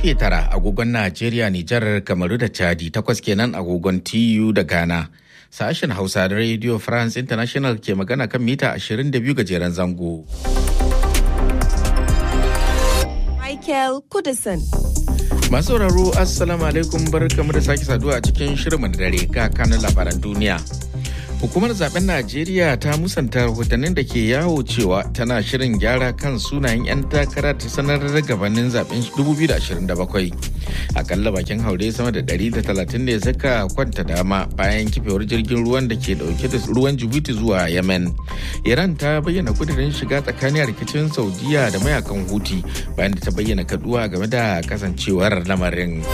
karfe tara agogon Najeriya, Nijar, Kamaru da Chadi takwas kenan agogon TU da Ghana. Sashen Hausa da Radio France International ke magana kan mita 22 gajeren zango. Michael Kudison. Masu sauraro Assalamu alaikum barkamu da sake saduwa a cikin shirin da dare ga kanin labaran duniya. Hukumar zaben Najeriya ta musanta rahotannin da ke yawo cewa tana shirin gyara kan sunayen 'yan takara ta sanar da gabanin zaben 2027. Akalla bakin haure sama da 130 ne suka kwanta dama bayan kifewar jirgin ruwan da ke dauke da ruwan Jibuti zuwa Yemen. Iran ta bayyana kudirin shiga tsakanin rikicin Saudiya da mayakan Huti bayan da ta bayyana kaduwa game da kasancewar lamarin.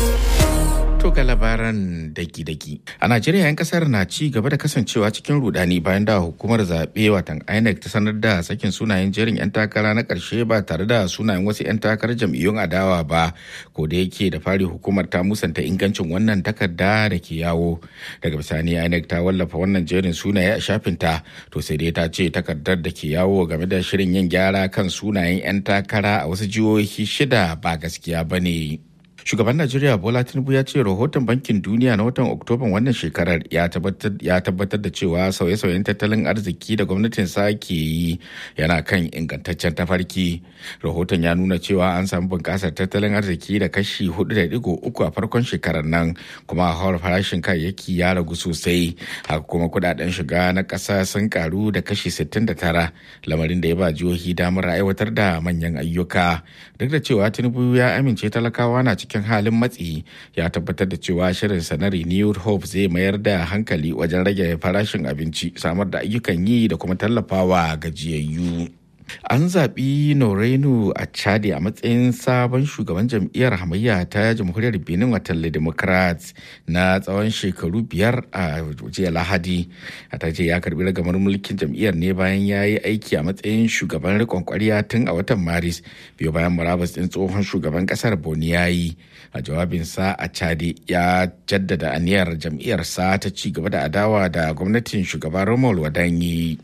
To ga labaran daki-daki. A Najeriya 'yan kasar na ci gaba da kasancewa cikin rudani bayan da hukumar zaɓe watan INEC ta sanar da sakin sunayen jerin 'yan takara na ƙarshe ba tare da sunayen wasu 'yan takarar jam'iyyun adawa ba. Ko da yake da fari hukumar ta musanta ingancin wannan takarda da ke yawo. Daga bisani INEC ta wallafa wannan jerin sunaye a shafinta. To sai dai ta ce takardar da ke yawo game da shirin yin gyara kan sunayen 'yan takara a wasu jihohi shida ba gaskiya ba ne. shugaban najeriya bola tinubu ya ce rahoton bankin duniya na watan oktoban wannan shekarar ya tabbatar da cewa sauye-sauyen tattalin arziki da gwamnatin sa ke yi yana kan ingantaccen tafarki rahoton ya nuna cewa an samu bunƙasar tattalin arziki da kashi 4.3 a farkon shekarar nan kuma hawar farashin kayayyaki ya ragu sosai haka kuma kudaden shiga na ƙasa sun karu da kashi 69 lamarin da ya ba jihohi damar aiwatar da manyan ayyuka duk da cewa tinubu ya amince talakawa na cikin cikin halin matsi ya tabbatar da cewa shirinsa na renewed hope zai mayar da hankali wajen rage farashin abinci samar da ayyukan yi da kuma tallafawa gajiyayyu. An zaɓi Norenu a Chadi a matsayin sabon shugaban jam'iyyar hamayya ta jamhuriyar Benin watan Democrats na tsawon shekaru biyar a jiya Lahadi. A ta ce ya karbi ragamar mulkin jam'iyyar ne bayan ya yi aiki a matsayin shugaban riƙon ƙwarya tun a watan Maris biyu bayan murabus ɗin tsohon shugaban ƙasar Boni ya yi. A jawabinsa a Chadi ya jaddada aniyar jam'iyyarsa ta ci gaba da adawa da gwamnatin shugaban Romuald Wadanyi.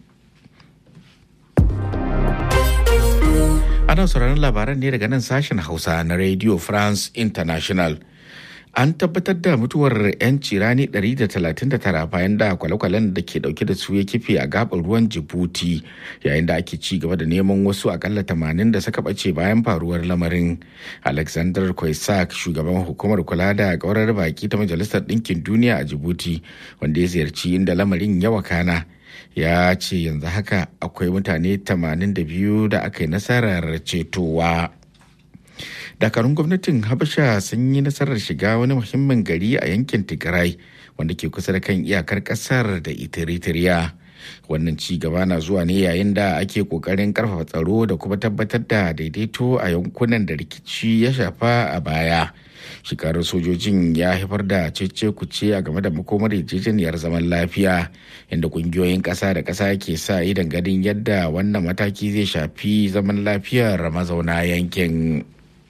Ana sauraron labaran ne daga nan sashen Hausa na Radio France International. An tabbatar da mutuwar 'yanci rani 139 bayan da kwale-kwalen da ke dauke da su ya kife a gabar ruwan Djibouti yayin da ake ci gaba da neman wasu akalla 80 da suka bace bayan faruwar lamarin. Alexander Kwaisak, shugaban hukumar kula da kaurar baki ta Majalisar Ɗinkin Duniya a Djibouti, wanda ya ziyarci inda lamarin ya wakana. ya ce yanzu haka akwai mutane 82 da aka yi nasarar cetowa dakarun gwamnatin habasha sun yi nasarar shiga wani muhimmin gari a yankin tigray wanda ke kusa da kan iyakar kasar da eritrea wannan ci gaba na zuwa ne yayin da ake kokarin karfafa tsaro da kuma tabbatar da daidaito a yankunan da rikici ya shafa a baya shekarar sojojin ya haifar da cece kuce a game da makomar yarjejeniyar zaman lafiya inda kungiyoyin ƙasa da ƙasa ke sa idan ganin yadda wannan mataki zai shafi zaman lafiyar mazauna yankin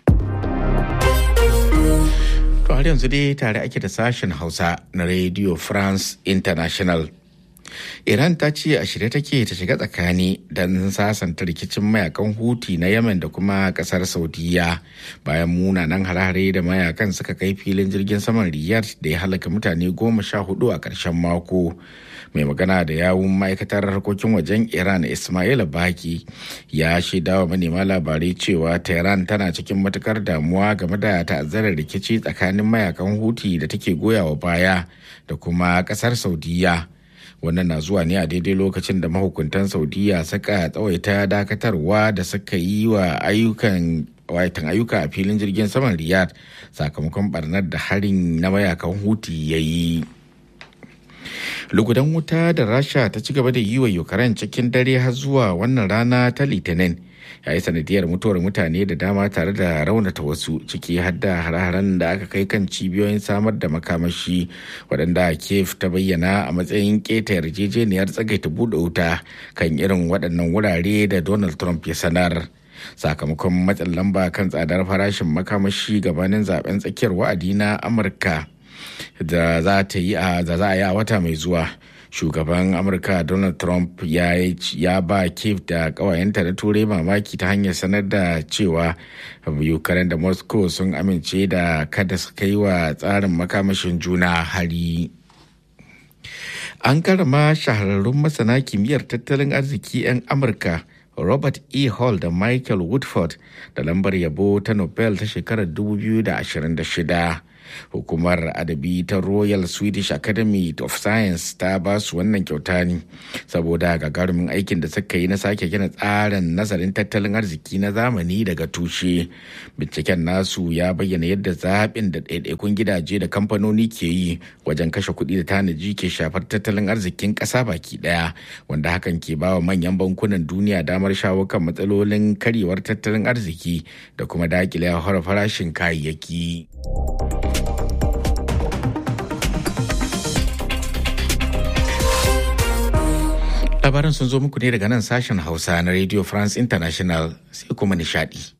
to har yanzu dai tare ake da sashen hausa na radio france international Iran ta ce a shirye take ta shiga tsakani don sasanta rikicin mayakan Huti na Yemen da kuma kasar Saudiya bayan munanan harare da mayakan suka kai filin jirgin saman Riyadh da ya halaka mutane goma sha hudu a ƙarshen mako. Mai magana da yawun ma'aikatar harkokin wajen Iran Ismail Baki ya shaida wa manema labarai cewa Tehran tana cikin matukar damuwa game da ta'azzarar rikici tsakanin mayakan Huti da take goyawa baya da kuma ƙasar Saudiya. wannan na zuwa ne a daidai lokacin da mahukuntan saudiya suka tsawaita dakatarwa da suka yi wa ayyukan waitan ayyuka a filin jirgin saman riyadh sakamakon barnar da harin na mayakan huti ya yi lugudan wuta da rasha ta ci gaba da yi wa ukraine cikin dare har zuwa wannan rana ta litinin ya yi sanadiyar mutuwar mutane da dama tare da raunata wasu ciki har da hare-haren da aka kai kan cibiyoyin samar da makamashi waɗanda kiev ta bayyana a matsayin keta yarjejeniyar tsagaita buɗe wuta kan irin waɗannan wurare da donald trump ya sanar sakamakon matsin lamba kan tsadar farashin makamashi gabanin zaben tsakiyar wa'adi na amurka da za ta yi a da za a yi a wata mai zuwa shugaban amurka donald trump ya, ya ba kiev da kawayenta na turai mamaki ta hanyar sanar da cewa ukraine da moscow sun amince da kada su kai wa tsarin makamashin juna hari an karama shahararrun masana kimiyyar tattalin arziki 'yan amurka robert e hall da michael woodford da lambar yabo ta nobel ta shekarar 2026 hukumar adabi ta royal swedish academy of science ta ba su wannan kyauta ne saboda gagarumin aikin da suka yi na sake gina tsarin nazarin tattalin arziki na zamani daga tushe binciken nasu ya bayyana yadda zaɓin da ɗaiɗaikun gidaje da kamfanoni ke yi wajen kashe kuɗi da tanaji ke shafar tattalin arzikin ƙasa baki ɗaya wanda hakan ke ba wa manyan bankunan duniya damar shawo kan matsalolin karyewar tattalin arziki da kuma daƙile farashin kayayyaki. labaran sun zo muku ne daga nan sashen hausa na radio france international sai kuma nishadi